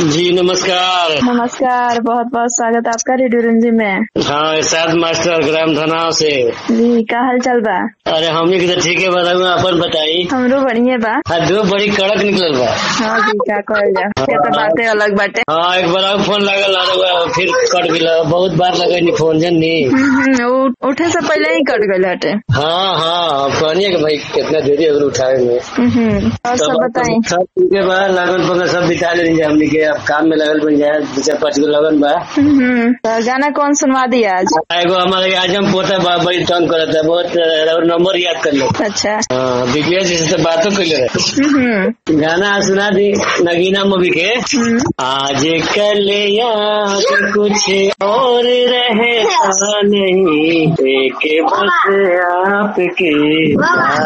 जी नमस्कार नमस्कार बहुत बहुत स्वागत आपका रेडियो रंजी में हाँ इरशाद मास्टर ग्राम धनाव से जी का हाल चाल बा अरे हमने की तो ठीक है बताऊ अपन बताई हमरो बढ़िया बा हाँ दो बड़ी कड़क निकलल बा हाँ जी का कहल जा ये तो बातें अलग बाटे हाँ एक बार और फोन लागल अरे वाह, फिर कट गया बहुत बार लगे नी फोन जन नी हम्म, हम्म, उ- उठे से पहले ही कट गए हटे हाँ हाँ कहनिए कि भाई कितना देरी अगर उठाए में हम्म, हम्म, और सब बताई सब ठीक है बा लगन पकड़ सब बिता ले हमने के अब काम में लगल बन जाए दो चार पाँच गो लगन बा तो गाना कौन सुनवा दिया आज एगो हमारे आजम पोता बा बड़ी तंग करता है बहुत और नंबर याद कर लो अच्छा हाँ दिग्विजय जी से तो बातों कर ले रहे हम्म, गाना सुना दी नगीना मूवी के हम्म, आज कल याद कुछ और रहता नहीं एक बस आपके